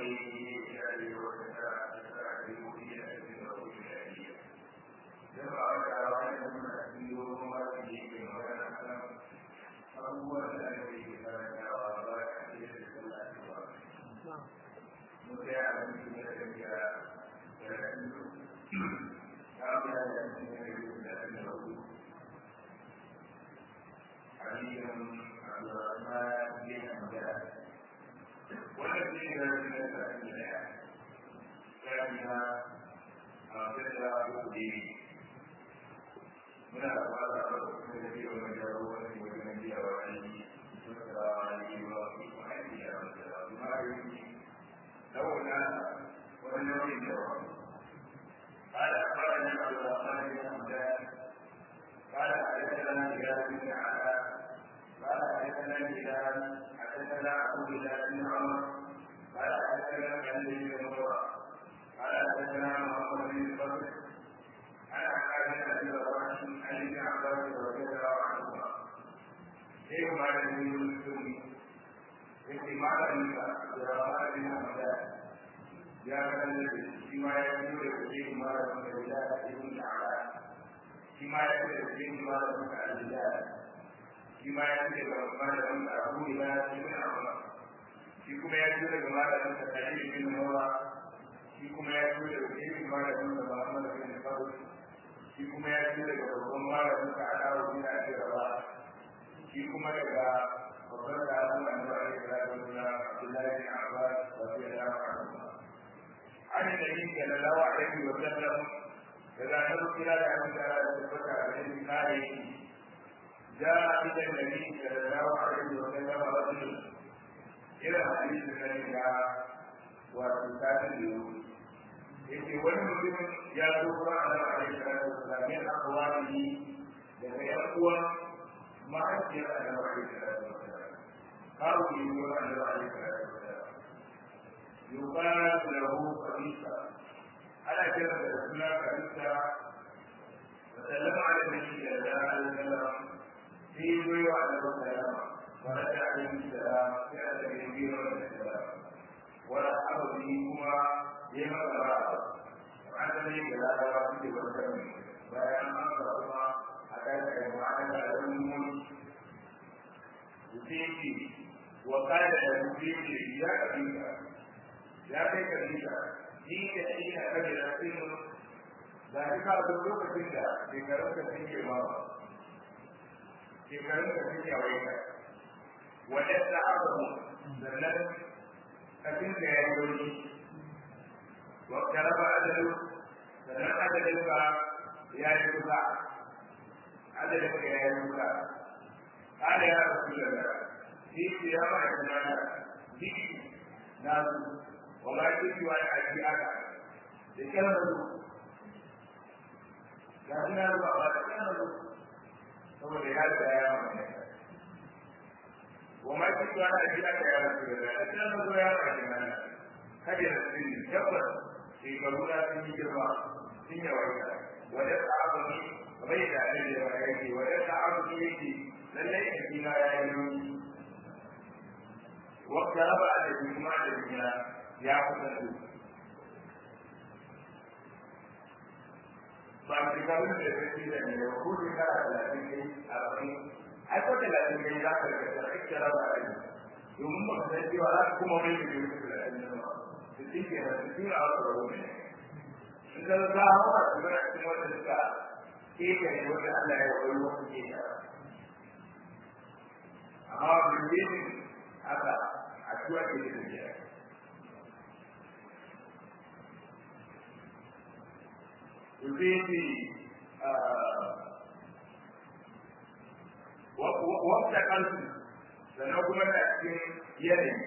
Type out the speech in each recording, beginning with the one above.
wata kansu sannan kuma da cikin yanayi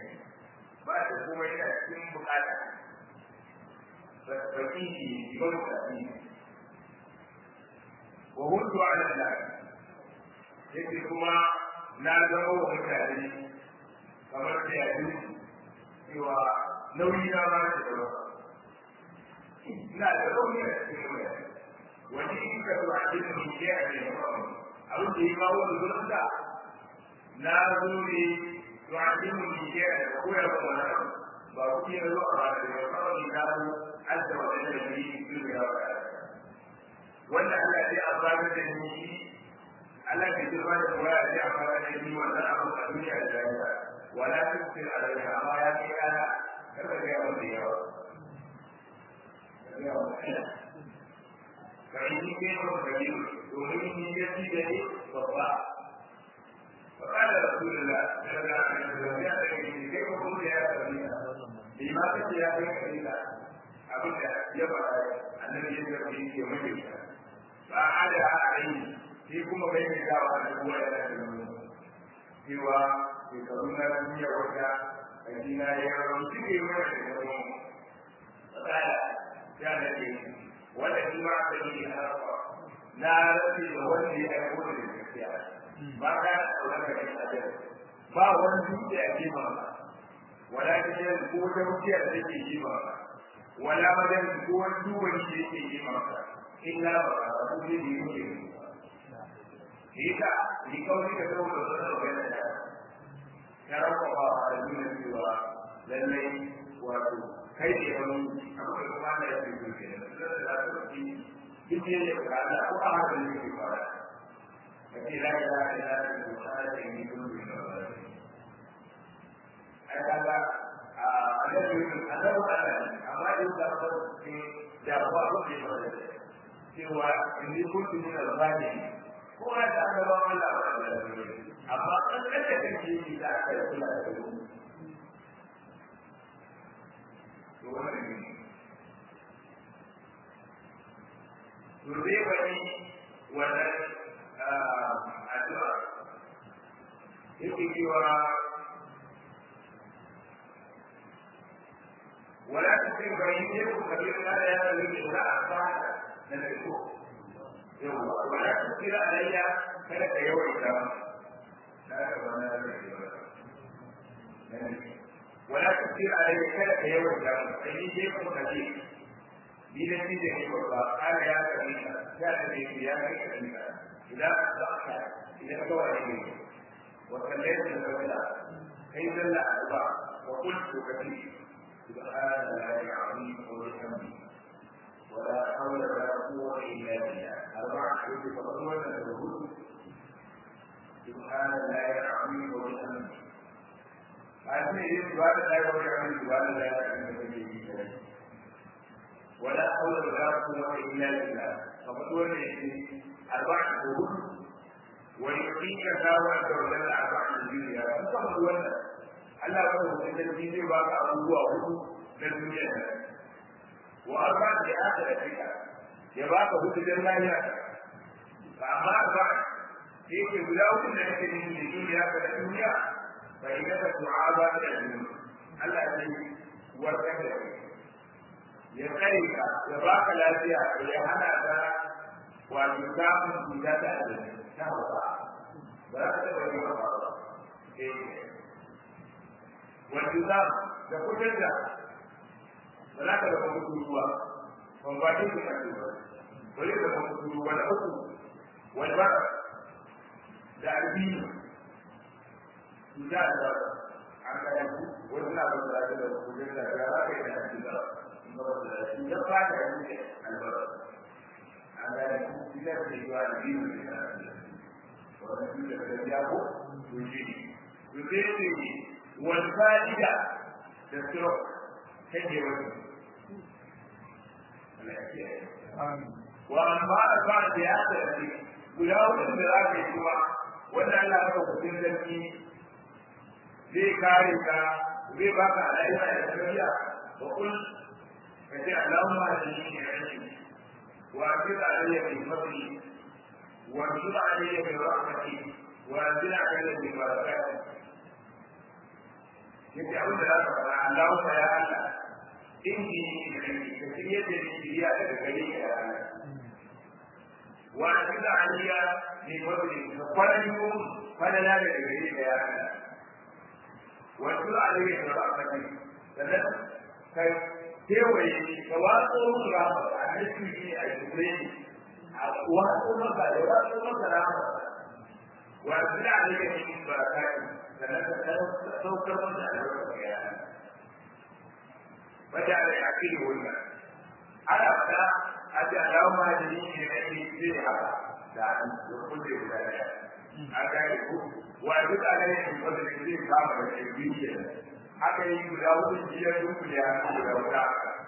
ba da kuma yana cikin bukata baki ne ba bukati wa hudu ala Allah yake kuma na zama wa mutane kamar da yadu cewa nauyi na ba da yawa ina da rauni a cikin mutane wani in ka zuwa cikin mutum ya ne abin da ya kawo da zuwa da na zo ne to a cikin mutum ya da koyar da wani ba ba ku yi zo a ba da ba kawai ni na zo an da wani da ni yi da yawa wanda Allah ya amfana da ni Allah ke jirma da kuma ya ce amfana da ni wannan abu a duniya da lafiya wala tusir alaiha amma ya ce ana kada ga yawa da yawa فإني كيف كبير ومن يدي babba. فقال رسول الله صلى الله عليه وسلم يا سيدي كيف قلت يا سيدي بما كنت يا سيدي أبدا يبقى الذي يجب في يومين فأعاد عليه في كما بين الدعوة الأولى إلى سوى في كلمة لم يوجد فإننا يرون سبيل من فقال يا نبي والذي بعث به الحق لا ربي وولي يقول للكتاب ما كان لك من أجل ما wani a kima wala ta ce ko ta wuce da take kima wala madan ko wani duwani da yake kima illa ba ka ku ne da yake Ita, ni kawai ka zo da wannan magana da ya rabu ba a duniya cewa lallai wato kai ne wani abu da kuma da yake duke da da za ta ci duk ne da ka ko a haka ne ke fara kace la ilaha illa anta subhanaka inni kuntu minaz zalimin ai kaga a annabi annabi Allah amma in da ba ce da ba ko ke ba cewa inni kuntu minaz zalimin ko da annabi Allah ba amma kan kace kake yi da aka yi kula da su to wannan ne to zai bari wannan addu'a yake cewa ولا تسلم بينهم كبير لا يزال الا اصبح نفسه ولا تسير علي فلك يوم القيامه لا ولا تسير علي فلك يوم القيامه فاني شيخ كبير ni da shi da ke babba kana ya kare ka ya da ne ya kai ka ka idan ka ka idan ka wani ne wa kallaita da wala kai dalla alba wa qultu kati subhanallahi alazim wa bihamdihi ولا حول ولا قوة إلا بالله أربعة حدود فضلنا الوجود سبحان الله العظيم وبحمده هذه هي سبحان الله وبحمده سبحان الله وبحمده ولا حول ولا قوة إلا بالله فقد ولي أربعة شهور ويعطيك دعوة وجل أربعة الدنيا فقد ولي Allah ba da mutum zai ba ka abubuwa hudu na duniya da wa arba da aka da fika ya ba ka hudu dan lafiya ba amma ba sai ke guda hudu da kake yin da duniya ka da duniya fa idan ka tu'aba da duniya Allah zai warkar da kai ya tsare ka ya baka lafiya ya hana ka wato samun cuta da azumi na hausa ba za ka taɓa yin hausa ba wato za da kudin da ba za ka zama mutu ruwa ban ba ta yi kasu ba ba zai zama mutu ruwa da uku wani ba da albini cuta da an kayan ku wasu na ba da da kudin da ya za ka yi da albini ya fata ya wuce albarka an gane ita ce zuwa da biyu da ya wanda su da ta ya ko to shi ne to sai ce wal fa'ida da sirr take wani wa amma da ba da ya ta ce guda wani da za ka yi kuma wanda Allah ya ka kudin zarki zai kare ka zai baka alaiha da tafiya wa kul فجاء اللهم اهدني بعلمي وانزل علي بفضلي وانزل علي برحمتي وانزل علي ببركاتك yace abin da za ka faɗa Allahumma ya Allah inni ka shirye da ni shiriya daga gare ka ya Allah wa anzila aliya bi fadli ka kwalayo falala daga gare ka ya Allah wa anzila aliya bi rahmatik sannan kai kewaye ka watso musu rama a nufi ne a jure ne a watso maka da watso maka rama wa zira ne ga cikin barakati sannan ka saukar masa albarka ga yana wata da ya fi wannan ana fada a ce alama da ni ne na ke zai haka da an da kulle guda daya an gane ku wa duk a gane shi wanda ne zai kama da ke biyu ke haka yi guda hudu biyar duk da ya guda guda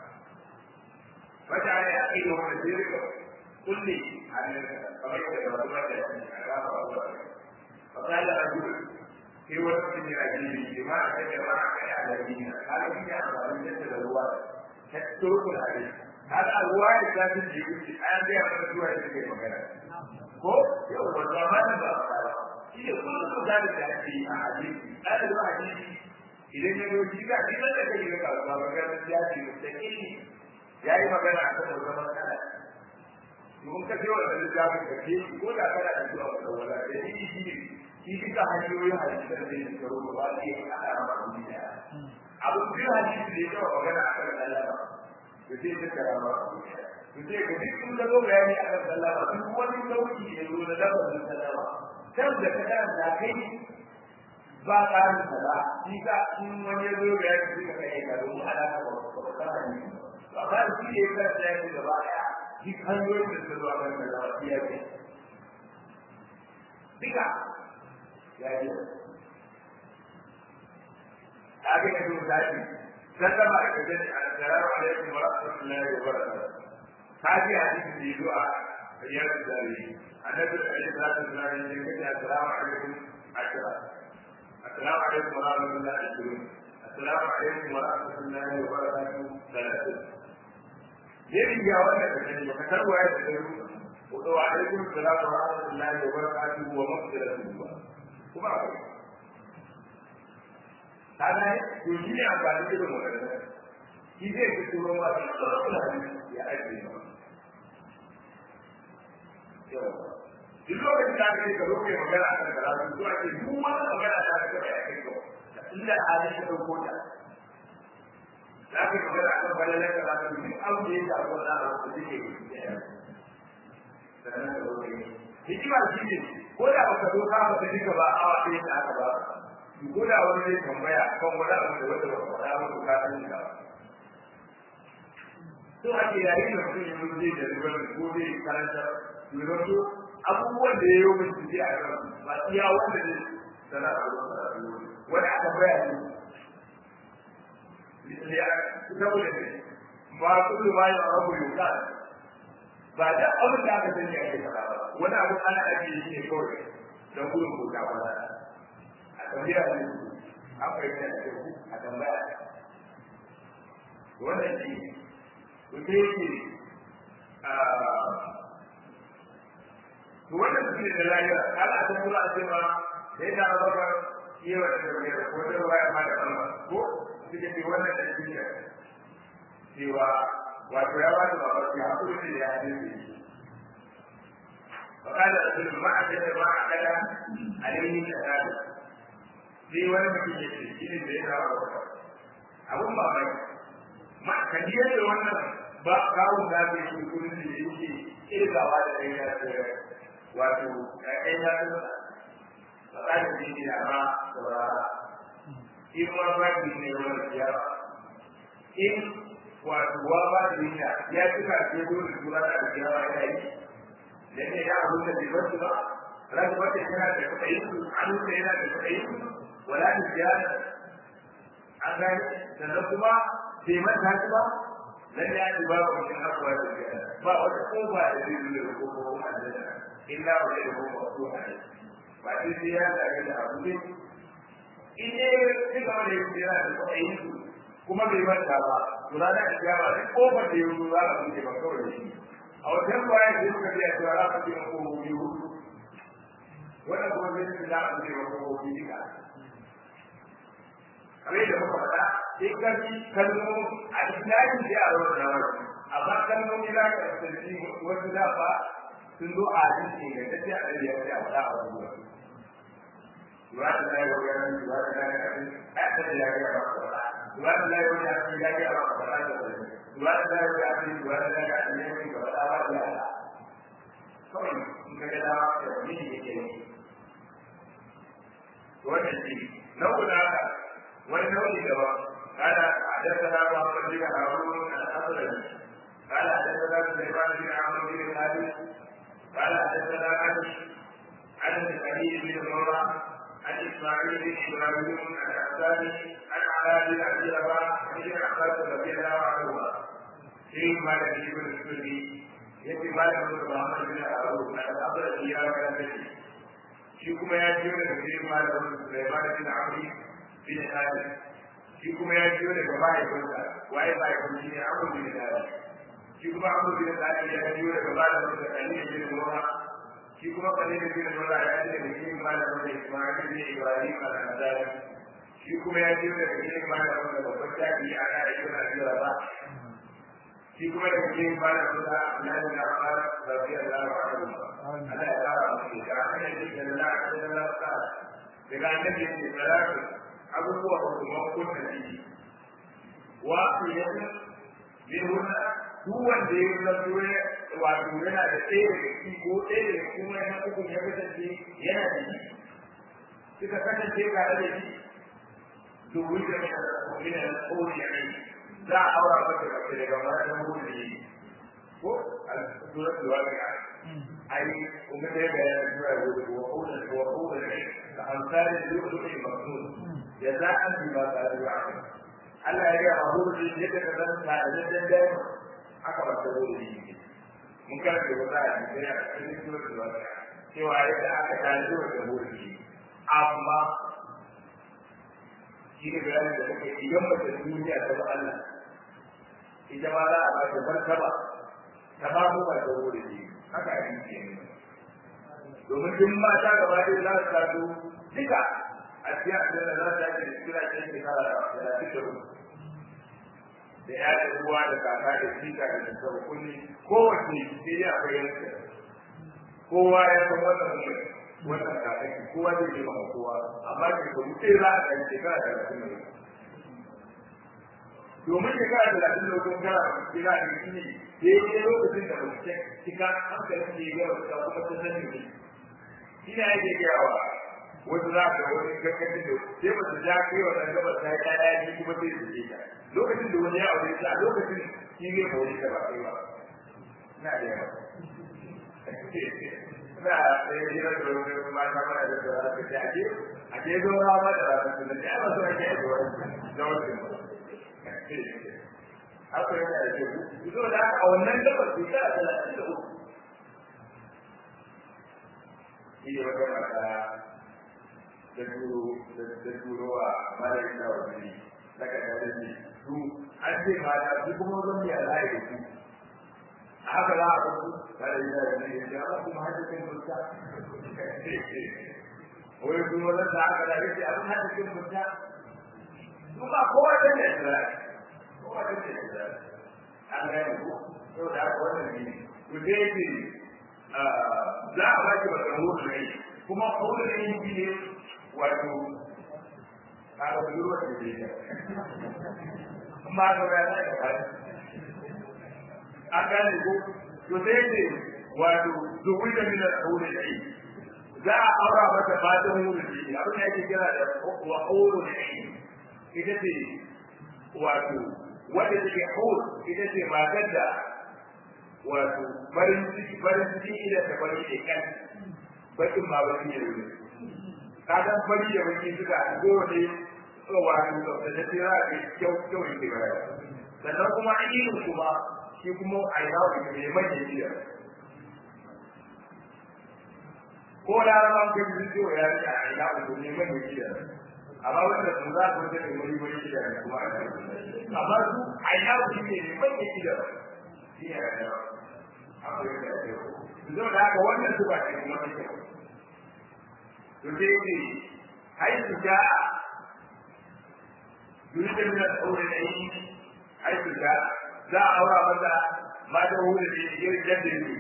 wata da ya fi wannan zai rika kulle a nan kamar yadda ba su mata a gaba a zuwa فقال رجل في وقت من الأجيب لما أتجمع على الذين قال في أمر من جسد الرواية تترك الحديث هذا الرواية ذات الجيوش أنا بها فتوى تلك المكان ko yau ba ba ma da ba shi ne kullum da da shi a hadisi ana da hadisi idan ya yi shi ka shi da kai ga ba magana ya ce mutaki yayi magana akan wannan matsala mun ka cewa da littafin ka ke ko da kana da zuwa da wala da shi shi ne shi duka hanyoyin hadisan da yake karo ba ba sai ka ana ma abin da abu biyu hadisi da yake magana akan Allah ba to sai ka kara ma abin da to sai ka duk kun ga bayani akan Allah ba duk wani lauki da zo da lafazin Allah kan da ka da kai ba ƙarin sala shi ka in wani ya zo bayani sai ka kai ka don alaka ba ba ka ni ba ba shi ne ka tsaya gaba daya duk hanyoyin da suka zuwa kan da lafiya ce duka ya yi ta ga yanzu misali sallama da kaje assalamu alaikum wa rahmatullahi wa barakatuh ta ji hadisin da yazo a riyar zari annabi alaihi salatu wasallam ya ce assalamu alaikum ashra assalamu alaikum wa rahmatullahi wa barakatuh assalamu alaikum wa rahmatullahi wa barakatuh salatu yadda ya wannan da kake baka tarwa ya da ruwa wa alaikum assalam wa rahmatullahi wa barakatuh wa maghfiratuh kuma akwai kana to shi ne amfani da wannan shi zai fi turo ma da tsoron ya ake ma duk lokacin da aka yi ka roƙe magana a kan karatu to ake duk wani magana da aka yi a kai ko inda halin ka ɗauko ta za ka yi magana a kan balalar da za ka yi duk abu da ya shafi wani abu da suke yi sannan ka roƙe hikima shi ne ko da baka zo ka ba duka ba awa ɗaya da aka ba ko da wani zai tambaya kan wani abu da wanda ba faɗa ba ko ka sani ka to ake yayin da mutum ya mutu zai da ribar ko zai karanta ribato abubuwan da ya yi wa mutum a kan ba iya wanda zai sana a wani aka baya ne saboda ne ba kullu ma ya rabu yuka ba da abin da aka sani ake faɗa ba wani abu ana ajiye shi ne kawai don gudun ko ta ba a tambaya ne an fahimta da ku a tambaya wannan shi to sai yake to wannan shi ne da lafiya ana ta kula a cewa sai da rabaka yawa da tambaya ko da waya ma da kalma ko suke ce wannan da shi ne cewa wato ya ba da babaki hakuri da ya yi فقال رجل ما أجد ما أكل عليه شهادة sai wani mutum ya ce shi ne da ya dawo da abun ba mai ma ka ji yadda wannan ba kawo da ke shi kudin da yake irgawa da ɗan ya ce wato ɗan ya ce ba za ta ji ne amma saurara in ma ba ki ne wani siyasa in wato wa ba da niyya ya cika ce dole tura da siyasa yana yi dan ne ya abu da bai ba ran wata yana da kuɗi an da yana da kuɗi wala da ziyara an gani sannan kuma bai manta shi ba nan ya yi ba ku cikin hakuwa da ziyara ba wata kofa da zai zuwa da kofa ko aljanna illa wa da kofa ko aljanna ba sai sai ya da da abu ne in ne shi gaba da yin ziyara da kuɗi kuma bai manta ba to ranar da ziyara duk kofar da ya zo za a buɗe ba kawai shi a wajen kwaya da suka biya cewa za su ce mako biyu wannan kuma zai ce za a buɗe mako biyu duka kamar da muka faɗa in ka ji kalmomi a islami sai a rawar da wani amma kalmomi za ka tsanci wasu da ba sun zo a hadisi ga ta ce a ɗari ya ce a faɗa a wani wani Duwa da zai yi wani duwa da zai yi a ta da ya ga ba ka faɗa. Duwa da zai yi wani a cikin ya ga ba ka faɗa da wani. Duwa da zai yi wani a cikin duwa da zai yi a cikin ya ga faɗa ba da ya Kawai in ka ga dama da wani ne ke yi. Wannan shi, nau'u na haka wani nau'i daban ana حدثنا محمد بن إبراهيم الأنصاري عن علاء بن أبي رباح عن ابن عباس رضي الله عنهما في مالك بن السوري يأتي مالك بن محمد بن أبو عن أبو الأيام كان shi kuma ya jiyo daga cikin malamin Sulaiman bin Amri bin Hadim shi kuma ya jiyo daga mahaifinsa waye mahaifin shi ne Amr bin Hadim shi kuma Amr bin Hadim ya jiyo daga malamin sa Khalid bin Murra shi kuma Khalid bin Murra ya jiyo daga cikin malamin sa Ismail bin Ibrahim al-Ansari shi kuma ya jiyo daga cikin malamin sa babban tabi'i ana ibn Abi Rabah shi kuma daga cikin malamin sa Abdullah bin Abbas radiyallahu anhu Allah ya kara musu da hanyar da ke da la'adar da lafa daga annabi ne salatu abubuwa ba su mako na ciki wa su yanzu bi hunna duk wanda ya zanto ya wato yana da ɗaya daga ciki ko ɗaya daga kuma yana uku ya kasance yana da shi suka kasance tare da shi to wuce ne min al-qawli yani za a aura maka daga wannan hukunci ko al-suratul waqi'a أي ومن وقود وقود كأمثال اللؤلؤ المكنون جزاء بما كانوا يعملون Allah ya gaya mahu da yadda ka zan na da jaddan dai aka ba ta zo da shi mun karanta wata a cikin a cikin surat al-waqi'a cewa yadda aka tare da da mu shi amma shi ne bayanin da muke idan ba ta duniya ta ba Allah ita ma za a ba ta martaba ta ba mu ba ta zo da shi haka ake ce ne domin duk mata gaba ɗaya za su taso duka a cikin aljanna za su tashi da kira ɗaya shekara da talatin da hudu da ya da ruwa da kaka da jika da shekara kulli kowace sai dai akwai yanka kowa ya san wannan mutum wannan kakaki kowa zai yi ma kowa amma shekaru sai za a kai shekara da talatin da hudu domin shekara da talatin da hudu kana kira da shi ne daidai lokacin da mutum cika hankalin da ya gaba ta kuma ta sani ne shi ne ake gawa wasu za ka wani gaggacin da sai ba su ja kai wannan gabas ta ya ya ji kuma sai su je ta lokacin da wani ya aure ta lokacin shi ne ba wani ba kai ba na da yawa na da ya jira da wani ma ta mana da da ta ce ake ake zo ma ma da ranar da ya ba so ake yi da wani da wani haka yana da kyau zo da a wannan gabar shekara talatin da uku shi ne wata mata da turo da turo a malayin da wani daga da ne su an ce mata su kuma zan yi alayi da su a haka za a kuku tare da da ne ya ba kuma hajjikin mutta wai kuma wannan da aka da yake abin hajjikin mutta su ba kowa da ne kowa da ne an gane ko yau da aka wannan ne ku dai ce za a baki ba da mutu ne kuma kawai da yin ne wato a ga budurwa da ke da amma ga ya da ka an gane ko to dai ce wato zuwi da min al-qawli dai za a aura mata fatan wurin ne abin da yake kira da wa qawlu dai ita ce wato wanda take hur ita ce matar da wato farin ciki farin ciki ida ta bari da kan bakin ma baki ne ne kadan fari da baki suka zo ne wato da ta tira da kyau kyau ne ba sannan kuma ainihin kuma shi kuma a yi hawa da mai mai jiya ko da ran kan bidiyo ya ce a yi hawa da mai mai jiya amma wanda sun za ku da mai mai jiya kuma amma su a yi hawa da mai mai jiya shi ne da akwai da yau zo da haka wannan su ba ce kuma take to sai ce hai su ja yuridu min al-awli al-ayn hai su ja za a aura mata mata hudu da irin yadda yake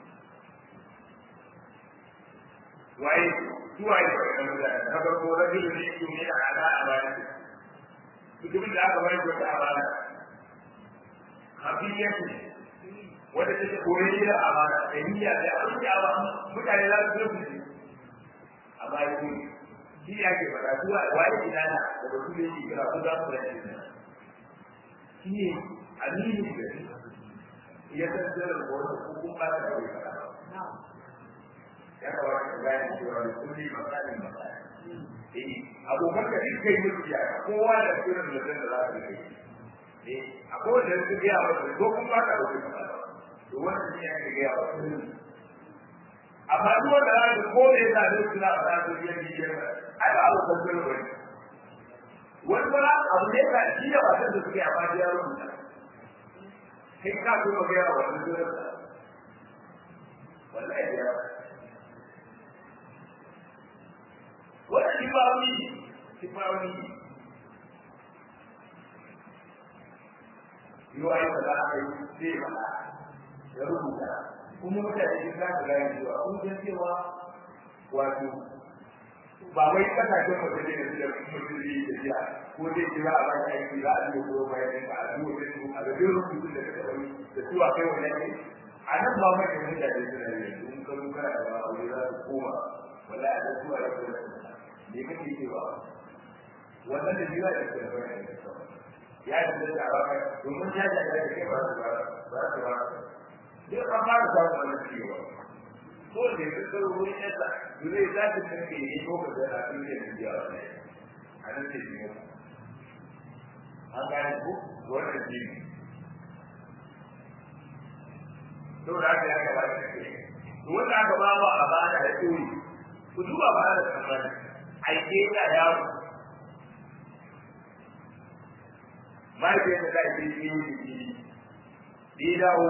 waye su waye da mutane na farko rajulu ne yake ne da ala a bayan mutumin da aka bayar wata amana hafiyatu wanda take koyi da amana da niyya da abin da ba mutane za su zo su amma yi shi ya ke fara zuwa waye idana da ba su ne ke kira ko za su rage shi ne aminu da ya san sirrin ko ko kun ba ta da fara ya kawai ka gane cewa kulli masalin masalin eh abokan ka duk kai musu ya kowa da irin da zan da za ka yi ne akwai wanda su ga yawa ko kun ba ka rubuta to wannan shi ne ga yawa amma duk wanda za ka ko da yasa da suna fara su biyan biyan ai ba abu kan gano bane wani ba abu ne ka shi da wasan da suke amma ya rubuta kai ka so ga yawa wannan dole wallahi ya wannan shi ba wani shi ba wani yi wa yadda za a yi sai ba ya rubuta kuma mutane sun za su gane cewa kun san cewa wato ba wai kasashen waje ne da su da mutum zai yi tafiya ko zai kira a bayan aiki za a biyo ko bayan ɗin a biyo da su a ga biyo rubutun da suka wani da su a kai wani aiki a nan ba mai da mutane suna yi in ka zo kana da aure za su koma wala a da su a yau da me kake cewa wannan da biyu a yau da wani ya yi da da ba domin ya da da ke ba su ba ba su ba duk an fara samun wani ciwo ko da ya zo wurin yasa zai za ta tafi ne ko ka da abin da ya biya wa ne a nan ce ne an gane ko wannan shi ne to da aka ya gaba da ke wanda aka ba ba a bada da tsori ku duba ba da tsammani aike da yawo mahaifiyar da za a yi yi yi yi dawo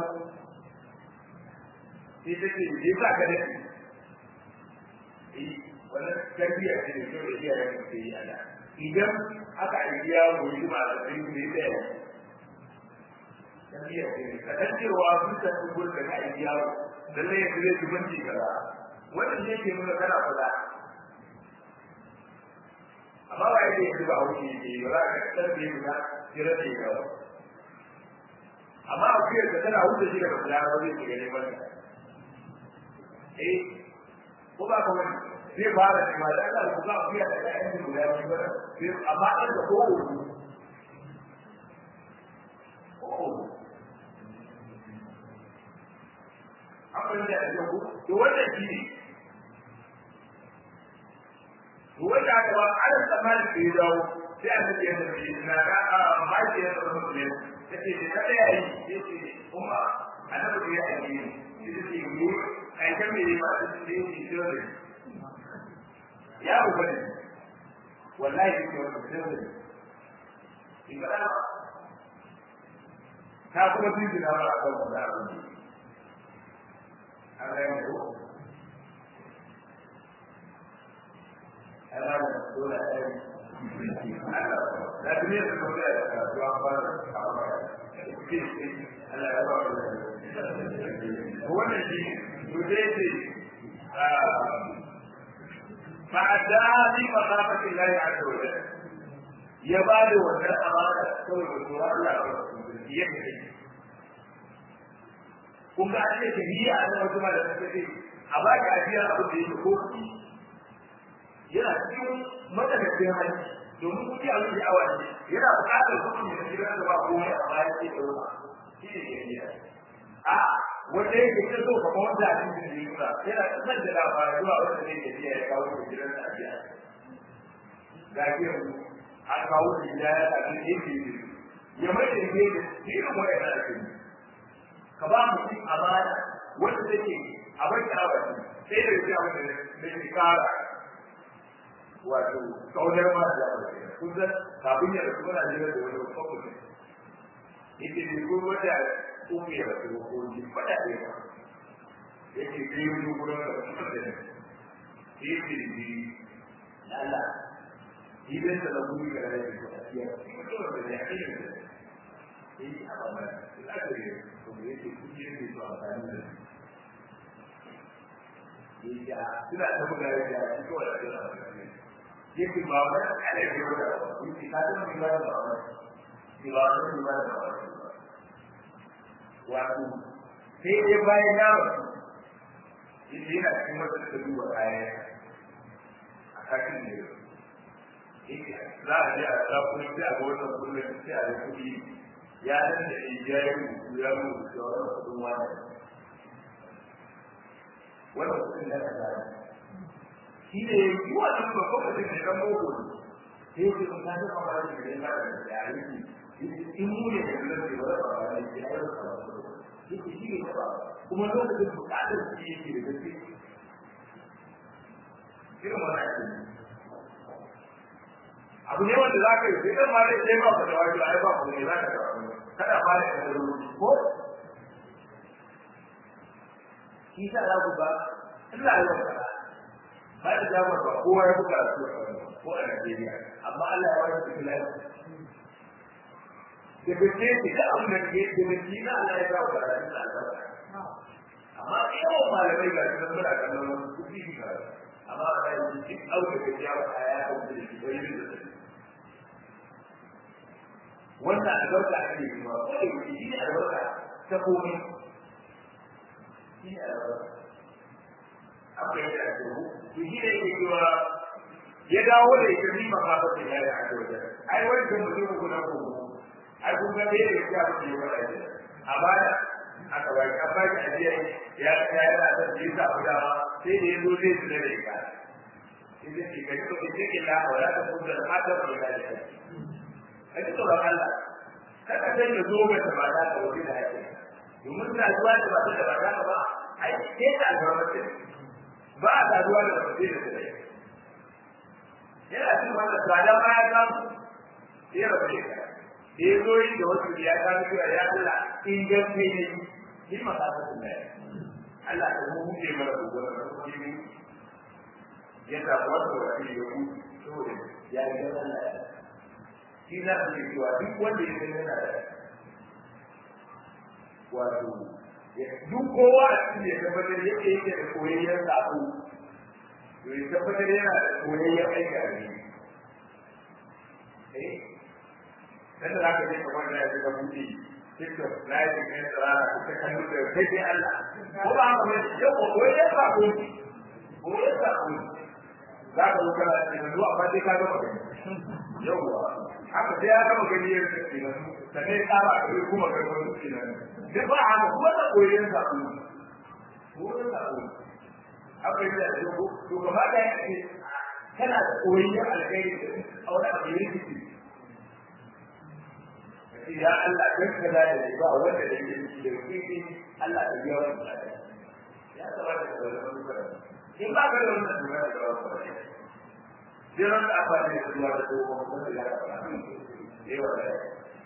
sai ta ce je sa ka dace eh wannan tarbiyya ce da kyau da iyayen mu ke yi a da idan aka aiki yaro yi ma da sai ne da yawa tarbiyya ce ka san cewa sun san gurin da ka aiki yaro lalle yanzu zai ci banci kaza wannan ne ke nuna kana kula amma ba yadda yanzu ba hauki ne ba za ka tarbiyya ka jira da yawa amma a kuyar da tana wuce shi daga kula ba zai shiga neman ta eh ko ba kuma zai fara ne ma da Allah ku ga kuyar da ƴaƴan su guda biyu ba sai amma an da ko ko abin da ya ku to wannan shi ne to wanda aka ba an tsammani da ya dawo sai an tafi yadda ke na ga a maji ya zama mutum take da kada ya yi yace kuma annabi ya yi ne yace mu ai kan me ba da shi ne shi ne ya ku bane wallahi yake wannan sirri in ga ta kuma bin da ba a kan wannan abu Allah ya yi Allah ya dole a yi لكن هي هو الذي يدرس فأدعى في مخافة الله عز وجل يبالي وزن أمانة سوى الرسول الله يمشي kun ga an ce tafiya a nan wasu malamai suka ce a ba ka ajiya abu da yake kofi yana cikin matsakaicin hali domin kuke a wuce awa ne yana buƙatar kuɗi da gidan da ba komai a bayan sai ɗauka shi ne ke biya a wanda yake ta so kama wanda a cikin da yuna yana nan da labarai zuwa wanda zai tafiya ya kawo da gidan da biya ga biyan an kawo da gida ya tafi da yake yi ya mai da yake da irin wanda ya tafi ka ba mu cin amana wanda take a bai awa ne sai da yake abin da zai kara wato kaunar ma da kun san kafin ya rasu muna jira da wani kwakwai yake ne ko wata uku ya rasu ko ji fada ne ba yake kai wani gurin da wasu da ne yake da ji na Allah idan da lagu ga da ke ko asiya ko da ne a cikin da yake a ba ma ina da ne ko yake kuje ne to a tsani da yake suna ta buga da shi ko da yake ba wani ala ke wata yake ka zama mai bada ba wani ke ba wani mai bada ba wani wato sai dai bayan ya wasu yake yana cikin wata da duba kaya a kakin da yau yake za a je a za kuma sai a ga wannan kullum sai a ga kuɗi ya dan da ya yi rubutu ya rubuta wannan kuɗin wani wannan kuɗin da ka zai shi ne yi wa ɗan babban mutum ne ɗan boko sai ku kun ta ba ba da ne ba da yare in mu ne da nan da ba ba da ya yi ba shi shi ne ba kuma lokacin bukatar shi yake da gaske irin wannan abu ne wanda za ka yi sai dan ma dai sai ba ka da wani ai ba ku ne za ka kada ba da ko shi sa za ku ba Allah ya ba ba da damar ba kowa ya buga su ko a Najeriya amma Allah ya wani cikin lafiya da bace shi da abin da ke da bace na Allah ya ba da albarka amma yawan malamai ga su muna kallon wasu kuɗi shi ga amma a yanzu duk auka da ya ba ya hau da shi bai da shi wannan albarka ake yi ma ko da shi ne albarka ta komai shi ne albarka akwai da ake yi to shi ne yake cewa ya dawo da ita ni makafa da ya yi a wajen ai wancan mutum ku na ku ai kun ga bai da ya fi yi wani ajiya a baya aka ba ka ba ki ajiya ya ya yana da shi ta guda ma sai da yazo zai su da ita idan ki ga ko ki ke la wala ta kun da hadar da ya yi ai to ba Allah kada sai ya zo ga ba da ka wani da yake domin na zuwa da ba da ba da ba ai sai ta ga mutum ba a saduwa da mutum da dare yana cin wannan tsada ma ya samu sai rabu da ita da ya zo yi da wasu ya ta fi ya Allah in gaske ne ni ma ka san ne Allah ya mu huce mana da wannan kuma ya ta wato da shi ya ku saboda ya ga Allah shi za ka yi cewa duk wanda ya san yana da wato duk kowa a cikin ya tabbatar yake yake da koyayyen sako to ya tabbatar yana da koyayyen aiki a ne eh dan da ka je kamar da ya ga buɗe TikTok live ne da rana ko ta kallo da kai sai Allah ko ba haka ne yau ko koyayyen sako koyayyen sako za ka zo kana da zuwa amma sai ka ga magana yauwa haka sai ya gama gani ya ce na sannan ya tsara a kai kuma kai wani ce na duk ba haka kuma da koyon zaɓu koyon zaɓu haka yi da ya ko to gaba da ya ce kana da koyon alkhairi da a wani abu ya rikici ya Allah dan ka da da ba wanda da yake da kike Allah da biya wannan ya tabbata da wannan in ba ka da wannan duniya da wannan jiran da aka ne zuwa da tsohon wanda ya faɗa ne wa da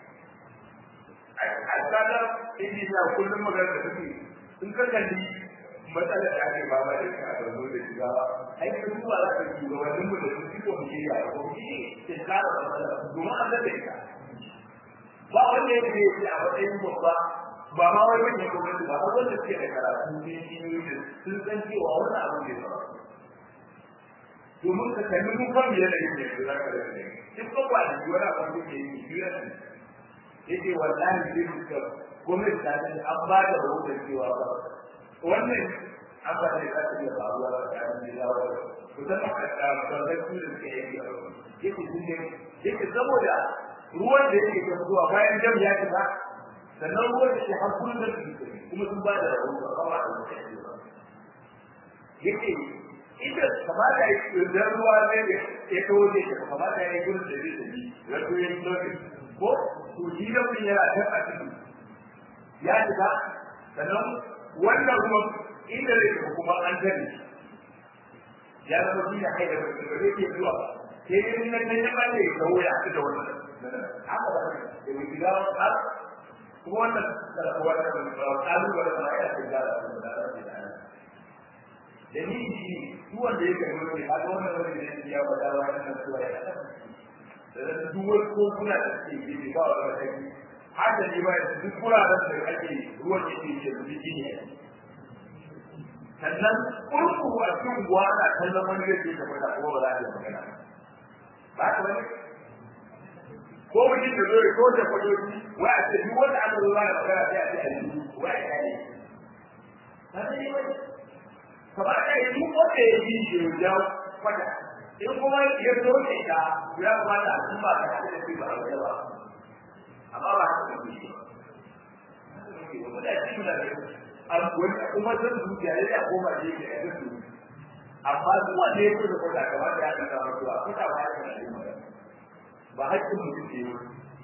a tsadar inji na kullum magana da suke in ka kalli matsalar da ake ba ma da ka da zo da shiga ba ai ka duba za ka ji gabanin mu da su ko mu ya ko shi ke tsara da matsala domin an da ita ba wanda ya ce a matsayin babba ba ma wai wani gwamnati ba har wanda suke da karatu ne shi sun san cewa wannan abu ne ba domin ka kalli mu kan biye da yake da zaka da ne duk ko ba da wani abu da yake yi biye da yake wallahi sai muka gwamnati ta ce an ba da rahoton cewa ba wannan an ba da ka ce ba ruwa da kan da yawa ku san ka da da su da ke yi yake sun ne yake saboda ruwan da yake kan zuwa bayan jam ya shiga sannan ruwan da ke har kullum da kuma sun ba da rahoton ba ba da yake ita kamata ya yi idan ruwa ne ya kawo ne ka kamata ya yi gurin da zai tafi ya to yin lokaci ko to shi da mun yana ta a cikin ya shiga sannan wannan kuma inda zai tafi kuma an tare ya zama shi da kai da ba zai ke zuwa sai dai nan nan ya bane ya kawo ya haɗu da wannan haka ba da mai shiga har kuma wannan wannan ƙalubalen ma ya ce gara da dalili shi duk wanda ya kai wani a ga wannan wani ne ya bada wa nan zuwa ya da duk wani ko kuna da ke yi ba wa da kai har da ni ba duk kuraren da ake ruwan da ke ke biki ne sannan kurku a cikin guwa ana kallon wani da ke tabbata kuma ba za a yi magana ba ka wani ko mutum da zo ko da fadoji wai a ce duk wanda aka zo ba da magana sai a ce a yi wai a yi ba ne wani kamar da yi duk wanda ya yi shi ya kwata in kuma ya zo ne ta ya kamata a kuma da hada da ba a ba amma ba ta yi shi ba da shi da an wani kuma zan zuciya ya ya koma je da ya zuciya amma duk wanda ya kuka kwata kamar da ya kanta mutuwa kwata ba ya kana yi magana ba haƙƙin mutum ke yi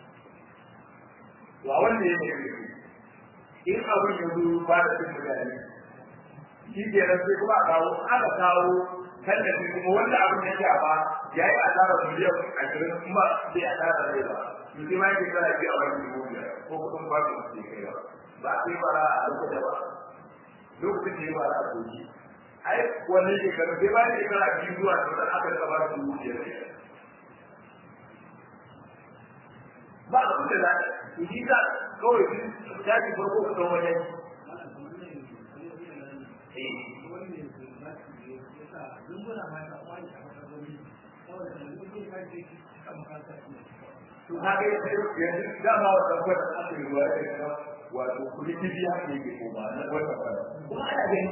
wa wanda ya ne in abin ya zo ba da cin mutane shi ke nan sai kuma a kawo aka kawo tallafi kuma wanda abin ya shafa ya yi asarar miliyan ashirin kuma bai asarar rai ba mutum ma yake kana ji a wani dubu biyar ko kuɗin ba su ke kai ba ba a yi bara a lokacin ba lokacin da ya bara a doki ai wannan shekaru sai ba da shekara biyu zuwa da aka rika ba su dubu biyar ba abin da za a yi ta kawai ta ji farko ka ɗau wajen to ka ga yanzu dama wata kwata aka yi ruwa da wato kudi biya ne ke koma na wata kwata kuma ana gani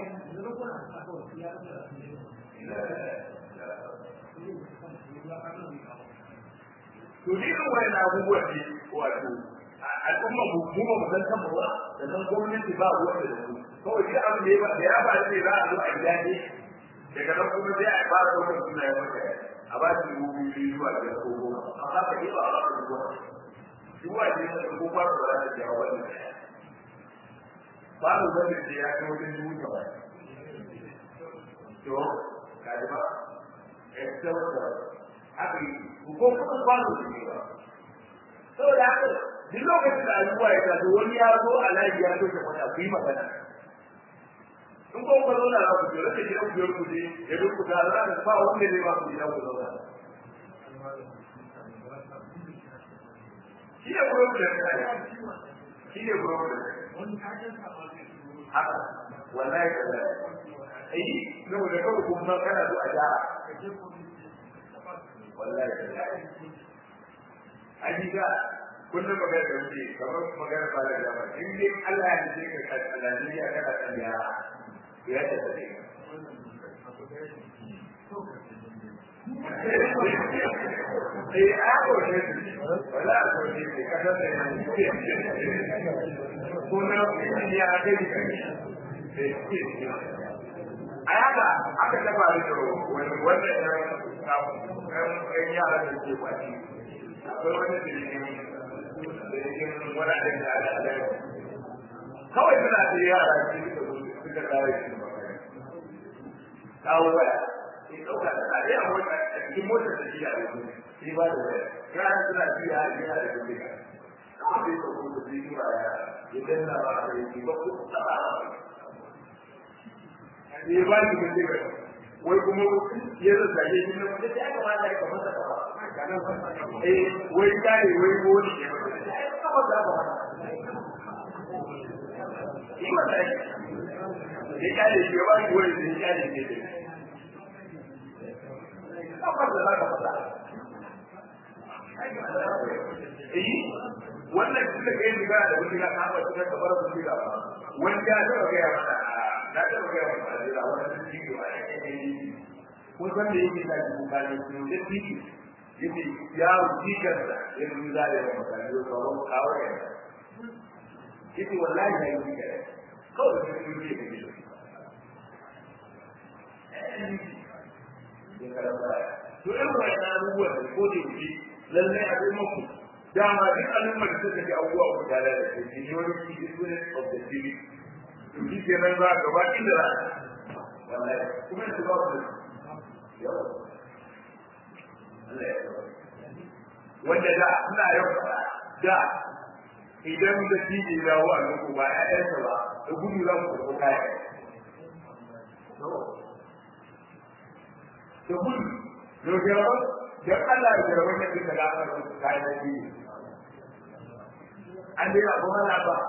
to ni kan wani abubuwan ne wato al'umma mu mu ba mu san kan ba da san gwamnati ba ruwan da su kawai duk abin da ya ba da ya ba ne za a zo a gida ne daga nan kuma sai a fara daukar suna ya maka a ba shi dubu biyu zuwa biyar ko goma amma ka yi ba a ba su goma duk wa ne sai ko fara ba za ta jawo wannan ba mu zama da ya kai wajen dubu gaba to ka ji ba ita wata haka yi ko kuma kwano su ne ba saboda haka duk lokacin da abubuwa ya taso wani ya zo a layi ya so ta kwata ku yi magana in ko ku zauna za ku jira da gidan biyar ku je ya duk ku tare da ba wanda zai ba ku gidan ku zauna shi ne problem shi ne problem haka wallahi kaza ai saboda kawai kuma kana so a jara wallahi hakika kullum magana da wuce kamar magana ba da dama in dai Allah ya ce ka kan Najeriya kana kan yara ya ta tafi eh a ko ne wala ko ne ka san da ne ko na ya ga ni a yaka aka taba da wani wanda ya ɗan yara da ke kwaci akwai wani da yake wani abin da ala ala kawai suna da yara su suka kare shi kawo waya sai ɗauka da tsari a mota a cikin motar da shi a yanzu sai ba da waya yara suna biya a gina da bindiga kawai sai ɗauko da zai yi ya ya danna ba a yi ba ko taɓa ya ba shi bindiga wai kuma ya zazzage shi ne wanda ya kamata ya kamata ka ba eh wai kare wai wani ne ya kamata ka ba yi mata ya kare shi ya ba shi wani da ya kare shi ne kamar da za ka fada eh wannan duk da kai shiga da wani ga ka ba shi ka bar su shiga ba wani ya taba ga ya mana na taba ga ya mana da wannan shi ba ko san da yake da shi ba ne su da shi yake ya wuce kansa ya yi zare da mutane ko sauran kawo ya yake wallahi ya yi kare kawai da su ne da shi to irin wannan abubuwan da ko da yake lallai a zai maku dama duk al'ummar da suka ji abubuwa ku tare da shi ne wani key student of the city to shi ke nan za ka ba inda za wallahi kuma su ba ku yawa Allah ya wanda da suna yau da idan da shi ne dawo a nuku ba ƴaƴansa ba da gudu za ku karɓi kaya da gudu yau jarabar don Allah ya jarabar da duka da aka rubuta kayan da shi an dai ba kuma na ba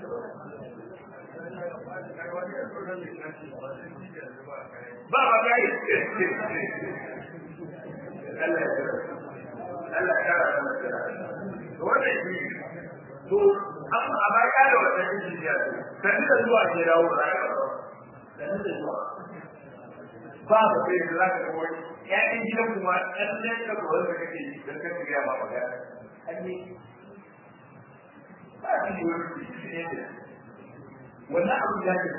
ba ba ga yi Allah ya Allah ya kara da mutum to wannan shi to amma amma ya da wannan shi ya to kan da zuwa ke dawo rayuwa kan da zuwa ba ba sai da zaka ga wani ƴaƴan gidan kuma ɗan ne ka ko wanda kake yi dan ka tiya ma magana anni ba shi wani shi ne wannan abu ya ce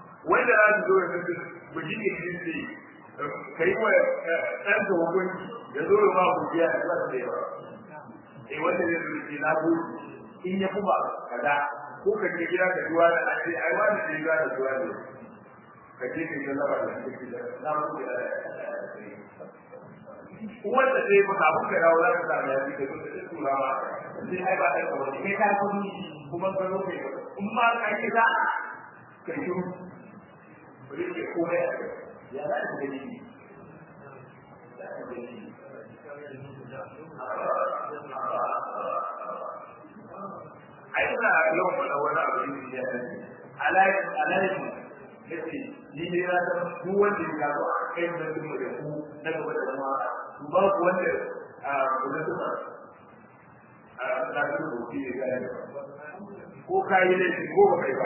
wanda za su zo da su buji ne shi ne kai wa ɗan da hukunci ya zo ya ba ku biya da ba da yawa eh wanda zai zo ki na gode in ya kuma kaza ko ka je gida ka duwa da ake ai wani da gida da duwa ne ka je ka yi laba da shi da na mu da wanda sai ba ka buka dawo za ka samu ya fi da duk da tura ma sai ai ba ta kawai kai ka kudi kuma ka zo kai in ma ka yi za ka yi ba zai ke komai a kai ya za ka gani ai ina yawan faɗa wani abu ne ya dace alayi alayi yace ni ne na san duk wanda ya gano a kai da mu da ku na gaba da zama su ba ku wanda a kula da a da su ko ki ga ko kai ne ko ba kai ba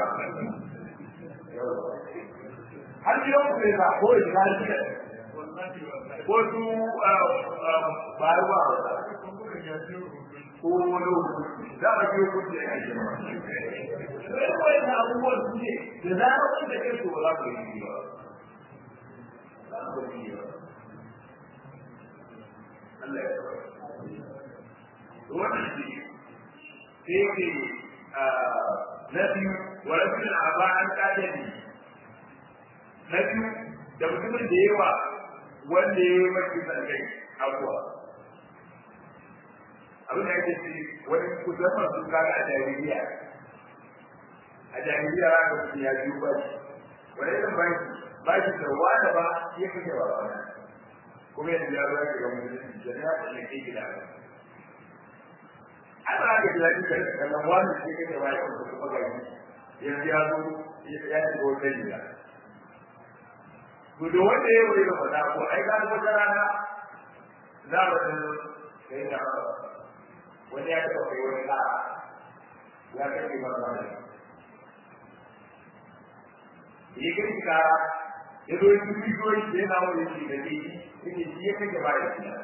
har ki yau ne ba ko ya ga ki ko su ba ba ko wani za a biyo kuɗi a kai sai kawai da abubuwan su ne da za a wani da kai ba za ku yi ba za ku yi ba Allah ya wannan shi sai ke na biyu wa rajulun aba an kadani na biyu da mutumin da yawa wanda ya yi mafi zangai abuwa abin da ake ce wani kusurman sun kaga a jahiliya a jahiliya za ka mutum ya biyu ba shi wani irin ba shi ba shi da wada ba ya kashe ba ba kuma yanzu ya zo ya ga mutum da ya kashe ke gida an ba ka gida duka da kallon wani shi kashe ba ya kuma kuma ga shi yanzu ya zo ya shiga wata gida to da wanda ya wuri da fada ko ai ga wata rana za mu kai da wani ya taɓa kai wani na ya kai ki ban bane yi kai ki kara ya zo yi bidiyoyi da yana wani shi da ke yi shi ya kai gaba da shi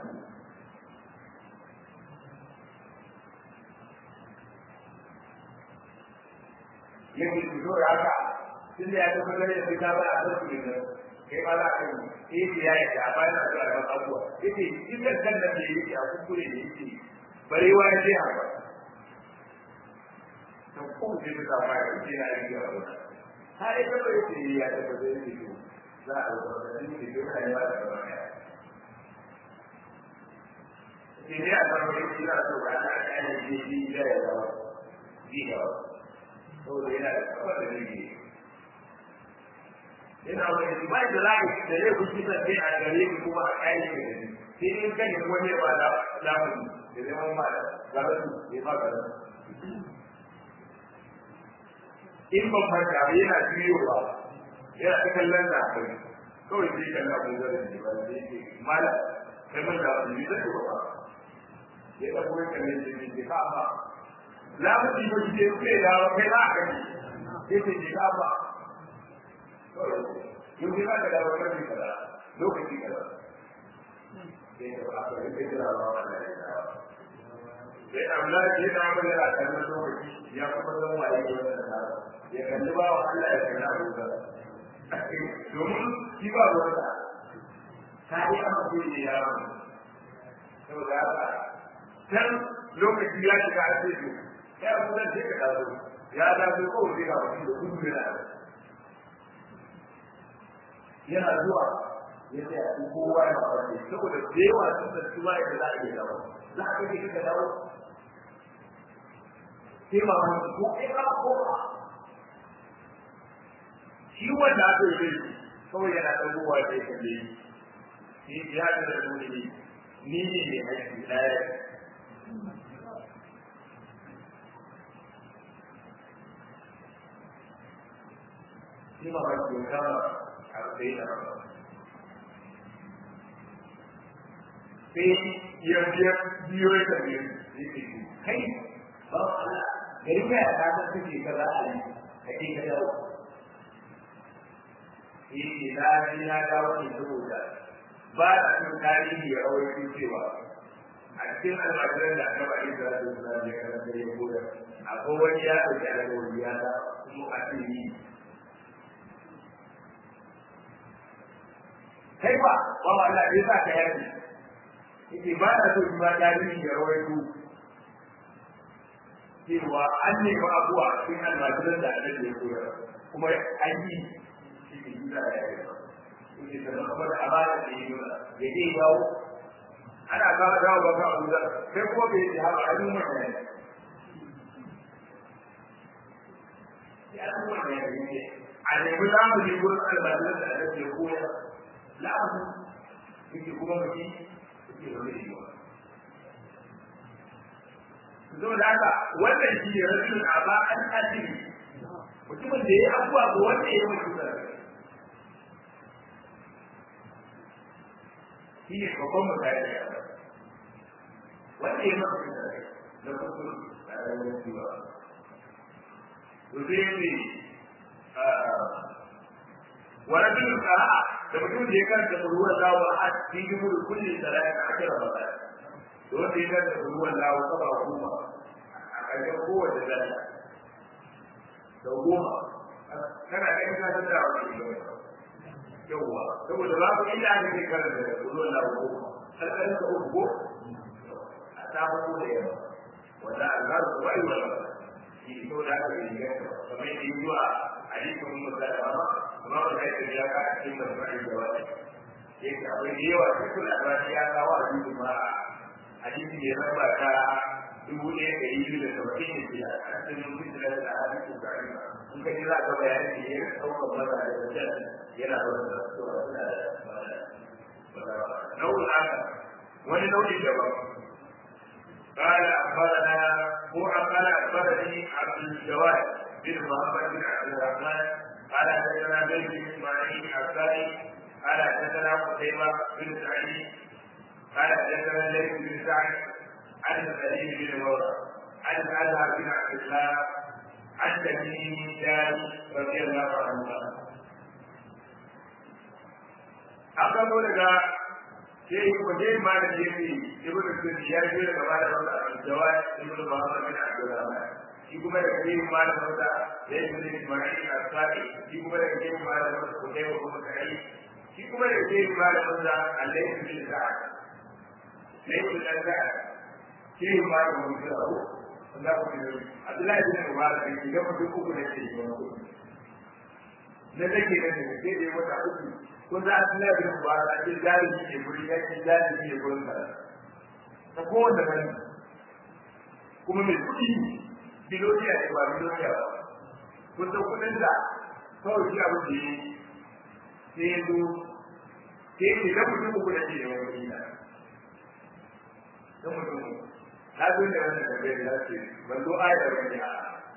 yake su zo ya ka tun da ya tabbatar da fita ba a zai su ne kai ba za ka yi sai ya yi a bayan da ya yi abubuwa yake cikin kan da ke yake a kuskure da yake barewa ya ce haka to ko ce ta ba ya ce na yi ga wannan ha ai da bai ce ya ta ba zai yi za a zo da ni ke da kai ba da wannan shi ne a kan wani kira to ga ta kai ne ji da ya da ji da to da yana da kafa da ni yana wani ba da lai da ya kuci da kai a gare ki kuma a kai ne sai in kai wani ba da lafiya da zama ma garatu ya ba garatu in ban farka ba yana juyowa yana ta kallon da kai kawai sai kalla ko zai ne ba sai ke mala kai mun da ni da ba ya da kuma kallon da ni ka ba la mu ji ba ji ke da kai na ka ni sai ce ka ba yau ne ka da wani kada lokaci kada sai da ba ka rike da ba wannan sai Allah ya da mu da kallon lokaci ya kuma zama waye ne wannan da ya kalli ba Allah ya kalli abu da domin shi ba wanda ka yi amma sai ne ya ramu saboda haka can lokaci ya shiga a cikin ya kuma sai ka dazo ya dazo ko sai ga wani da gudu yana yana zuwa ya ce a kowa ya faɗi saboda da yawa sun da su ba da za a iya dawo za a kai ka dawo sai ba mu ko kai ka ko shi wanda aka yi dai kawai yana ɗagowa da ya kalle shi ya da da nuni ne ni ne mai haƙƙi ɗaya shi ma ba ki kama a tsaye da ba sai ya biya biyo ya kalle yake kai ba Allah gari mai a kasar suke kaza a yi a ke ka dawo yake na ji na dawo ne saboda ba a cikin tarihi ya rawaito cewa a cikin almajiran da aka bari da su na da karanta ya koda akwai wani ya ɗauki alƙawari ya da kuma a cikin kai ba ba wa Allah ya sa ka yaki yake ba na so ba tarihi ya rawaito cewa an nemi abuwa cikin almajiran da annabi ya koyar kuma an yi shi ne yi da ya yi yake da kamar amana da yi nuna ya je dawo ana kawo dawo ba ka abu sai kuma bai yi haka a duk mutane ya duk mutane ne a nemi zamani wurin almajiran da annabi ya koyar la'amu yake kuma mutum yake zaune shi ba zo da haka wannan shi ne rashin aba an asiri mutumin da ya yi abubuwa ga wanda ya yi mutu da shi ne babban mutane da yawa wanda ya mutu da na kusur da rayuwar jiwa to sai ne ورجل قرأ لمجون ذكر هو الله أحد في جمهور كل ثلاثة عشر مرات wanda ya ganta da ruwan lawo saba goma a ƙarshen kowace zalla da goma kana kai ka san da wani ne yawwa saboda ba ku illa ne ke karanta da ruwan lawo goma alƙalin ka uku ko a samu ko da yawa wanda Allah su bai wa shi to da aka yi ga kamar yadda yi wa hadisin musalama kuma ba zai ta ya ka cikin masarautar da wani yake akwai da yawa cikin albani ya kawo a cikin ma'a hadisi ne raba ta dubu ɗaya da yi da saba'in da biyar a cikin fitilar da hadisin da in ka ji za ka bayani da ya ɗaukar maza da wajen yana da wanda suna da nau'in haka wani nau'in daban قال أخبرنا هو قال أخبرني عبد الجواد بن محمد بن عبد الرحمن قال حدثنا بن إسماعيل الثاني قال حدثنا قتيبة بن سعيد قال حدثنا الليث بن سعد عن سعيد بن مولى عن الازهر بن عبد الله عن تميم دار رضي الله عنه aka zo daga sai ko dai ma da yake ibn sunni ya je daga ba da wanda jawad ibn muhammad bin abdullah shi kuma da kai ma da wanda ya yi ne ismail al-sadi shi kuma da kai ma da wanda ko dai ko kai shi kuma da kai ma da wanda alayhi bin sa'ad ليس الأنبياء فيه ما يقول له الله عبد الله بن مبارك idan mutum uku da ke yi na take da ne sai dai wata uku ko za a tuna da mubarak ce jari ne guri ya ce jari ne gurin ka ta kowanne bane kuma mai kuɗi biloniya ne ba biloniya ba kun san kuɗin da kawai shi abin da yi sai ya zo sai ya ce da mutum uku da ke yi wani don mutum na zo da wannan tambayar da ce ban zo ayar wani a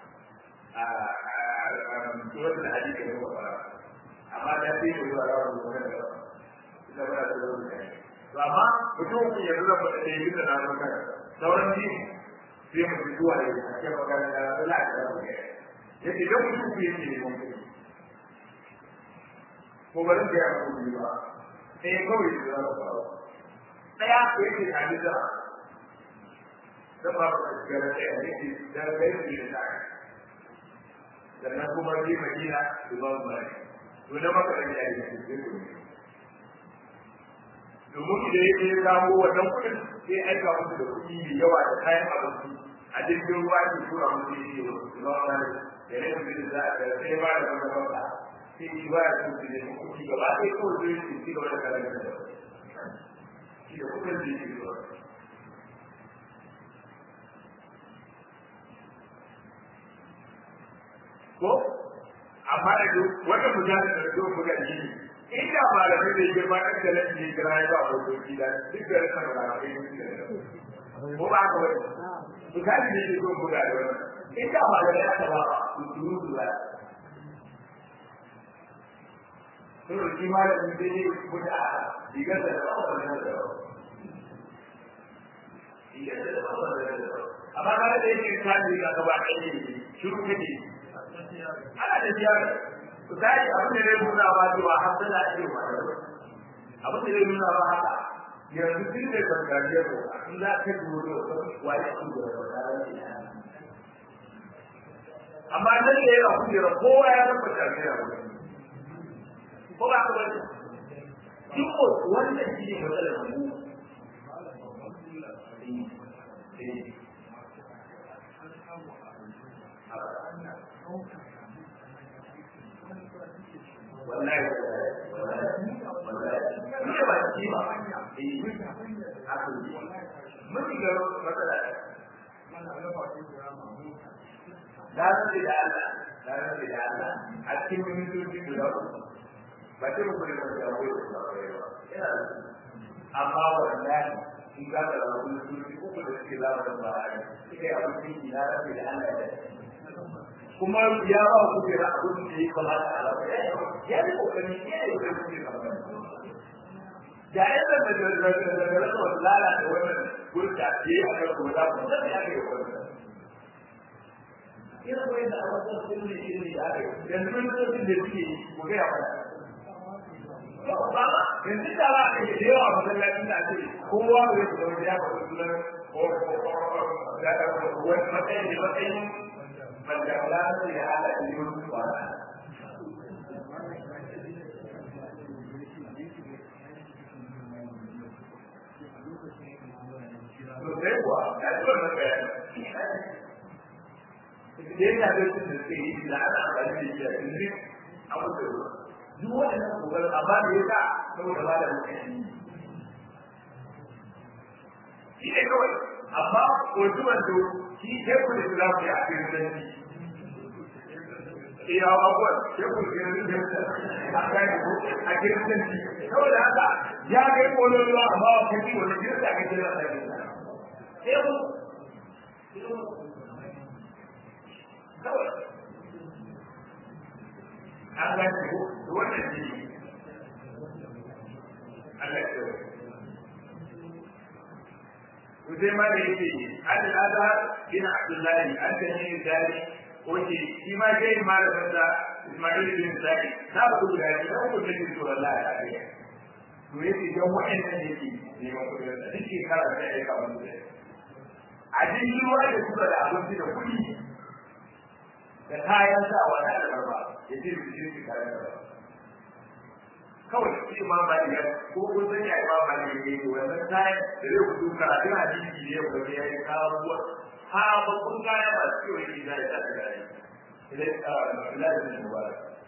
a suwar da hadisi ne ba amma da sai mu zuwa rawar da wannan da ina ba da zuwa da to amma mutum ku yanzu da fada dai duka na zo kana sauran ji sai mu ji zuwa da ake magana da Allah ya rabu ne yace da mutum ku yake ne mun ko ba da ya ku ba sai kawai da ba daya ko yake hadisa sama gara ɗaya ne ke dan gaisu da ta sannan kuma bi madina su ba mu bari to na maka da yayi da su ne domin da yake ya samu wannan kuɗin sai aika musu da kuɗi da yawa da kayan abinci a jirgin ruwa ke tura musu ne ke su ba mu bari da ne mutum da za a sai ba da wani bauta sai shi ba ya so su ne kuɗi gaba ɗaya kawai zai su ci gaba da karanta da shi da kuɗin da yake zuwa ko amma da duk wanda mutane da duk buga ji inda malamai da ke ba da nan ne kira ya ba hotoki da duk da rasa da kai ko ba ka wani mutane ne ke duk buga da wannan inda malamai aka ba su duru dura to shi malamin da ne buga diga da ba da da diga da ba da amma kada da yake tsari ga gaba ɗaya ne shiru kake ana da ziyara ku sai abin da zai nuna ba cewa har da ake wa abin da zai nuna ba haka yanzu duk da gargajiya ko in za ka dubo da wani ku da gargajiya amma nan da yana kujera kowa ya zama jami'a ko ba ka bane duk wannan shi ne matsalar mu wallahi wallahi wallahi ne ba shi ba eh haka ne mun ga matsala da su da Allah da su da Allah a cikin mintoci guda uku ba ce muku da wanda ya koyi da ba amma wallahi in ka da wani mintoci uku da suke zama da ba a yi suka yi abin da na rabe da Allah ya kuma ya ba ku kira abin da ya kamata a rabe ya yi kokari ya yi kokari da da yadda da da da da da da da lalata wannan gurta ce a kan kuma da kuma da ya ke wannan ina ko yadda a wasu sun ne shi ne ya ke yanzu lokacin da suke mu ga ya fara ba yanzu da ba ke da yawa masallacin da ake kowa da ya fara ya fara sunan ko ko ko da da wani matsayin da matsayin banda lalata ya hada da yau ba sosai kuwa ya ci wannan bayani da yana da su da suke yi da ana amfani da shi a cikin abu da ruwa duk waɗannan kokarin amma da ya sa saboda ba da mutane shi ne kawai amma wasu wando shi ke ku da su za ku yi a cikin zanci iya abubuwan ke ku da su a kan a cikin zanci saboda haka ya kai kololuwa amma wa kaji wani jirka ka jira da ya sai kawai an gane ko wannan ne Allah ya tsaye Uzai ma da yake an al-Azhar bin Abdullahi an ta ne dare oke shi ma kai malamin sa Ismail bin Sa'id na ba ku da shi ko da shi to Allah ya kare to yake dan wa'annan yake neman kudin da duk shekara da ya kawo da a cikin ruwa da suka da abinci da kuɗi da kayan sawa na da barba ya ce su je su kayan da kawai shi ma ba ya ko kun san ya ba ba ne ne wannan kayan da zai kudu karatun hadisi ne ko ya yi kawo ruwa ha ba kun kaya ba su yi da ya ta da ne idan ka lafi ne ba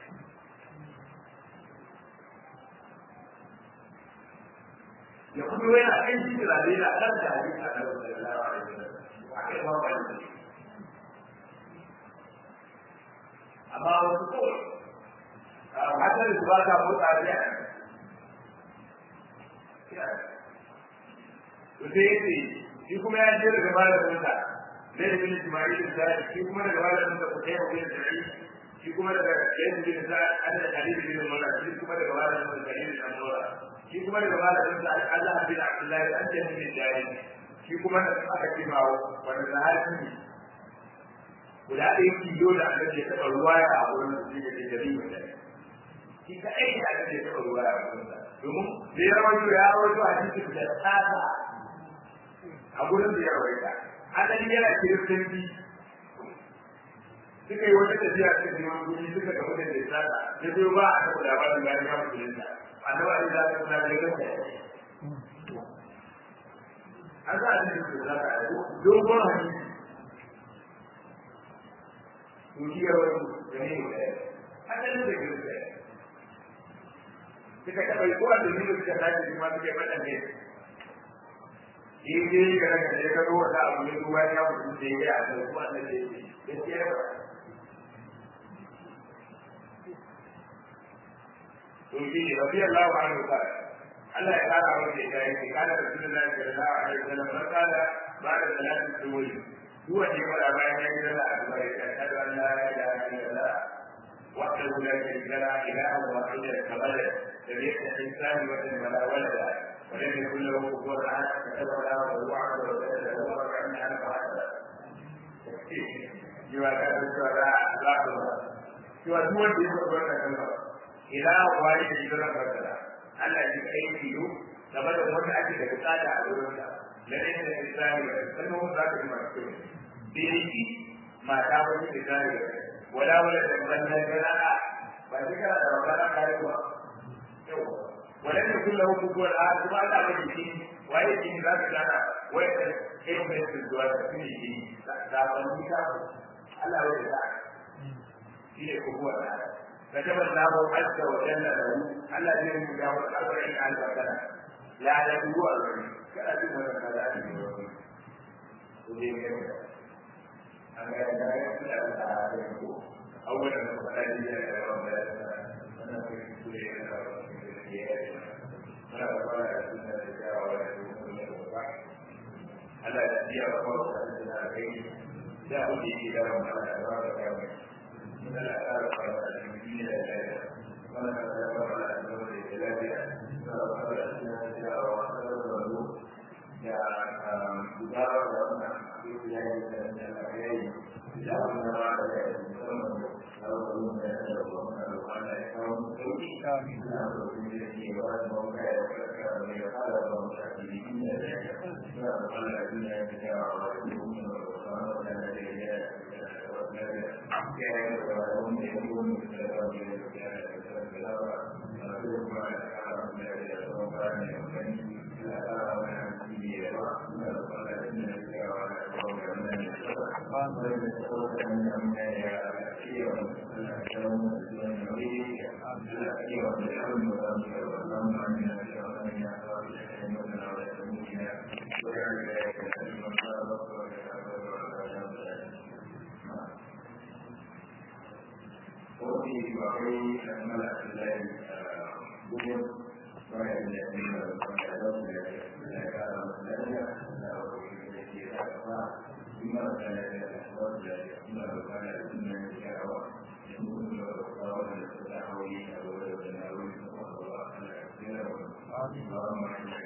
ya kuma yana kan shi da da kan da hadisi a kan sallallahu alaihi wasallam a kai ma ba ne amma wasu kawai hakan su ba ta motsa ne to sai yace shi kuma ya je daga malamin sa zai da bin Ismail da shi kuma daga malamin sa Qutayba bin Sa'id shi kuma daga Zaid bin Sa'ad an da Khalid bin Umar shi kuma daga malamin sa Khalid bin Umar shi kuma daga malamin sa Allah bin Abdullah an da bin Jari shi kuma da aka kimawo wanda sahabi ne guda ɗaya kilo da aka ce taɓa ruwa ya a wurin da shi ke jari mai shi ka aiki da aka ce taɓa ruwa ya a wurin sa domin da ya rawaito ya rawaito a cikin da tsada a gurin da ya rawaita asali yana kiristanci suka yi wata tafiya suka je wani guri suka ga mutum da tsada da zai ba a taɓa labarin gani ya musulunta annabi ali za ka kula da ganta an sa a cikin da za ka dogon hadisi dukiyar wani gane ne asalin da ke da suka taɓa yi kowa da nuna suka tashi su ma suke faɗa ne in dai ga daga da ya zo wata abu ne ruwa ya mutu da ya a kan kuma da ya ce ya ce ya ba to shi ne rabi Allah wa anhu ka Allah ya kara wa ke kai ke kana da sunan Allah sallallahu alaihi wasallam barkala ba da salatin subuhi هو اللي يقول أبا يجعل الله أشهد أن لا إله إلا الله وحده لا شريك له إله واحد كبلد لم يفتح إنسان وجد ولا ولدا ولم يكن له كفوا أحد كتب له ووعد وكتب له وكأن أنا فحسب جوا كان الشهداء لا تنظر جوا دول يقول لك كلمة إله واحد يقول لك كلمة Allah ya kai biyu game da wanda ake da bukata a wurin sa na ɗaya da Islami da sannan wanda za ka ji masu kyau biriki mata wani Islami da wala wala da wannan gana ba shi kana da magana kare ba yau wala ne kullu hukuku wala kuma Allah ba jiki waye jiki za ka gana wanda kai mai zuwa da su ne yi zaɓen nisa Allah ya da shi ne kuma da كتب الله عز وجل له الذي يجاوز أربعين ألف سنة لا يدعو أربعين كلا تكون كذلك أنا لا يمكن أن أعلمه أولا فلا يجب أن أنا في كل ولا ولا يكون ألا يأتي رسول الله عليه لا أجي إلى ما لا يرى من الآثار المسلمين ولا تتبع على أمور الجلالية ولا تتبع السنة وأخذ يا مدارة لنا في بلاد من الأحياء إلى أن نرى المسلم أو أن يتبعون أن يكون توجيه لا تكون به ولا موقع يتذكر من يقال لهم شاكرين ذلك فقال الذين يتبعون ويقولون أن الذين كان يقولون يكون مثل ذلك وفي وعي الملأ الليل بدر وهي الذين وكذبوا لا كان مسلما لا بما كان يتحول بما كان يتم الشعوى يكون قولا تدعوي او تناوي الله على كثير اللهم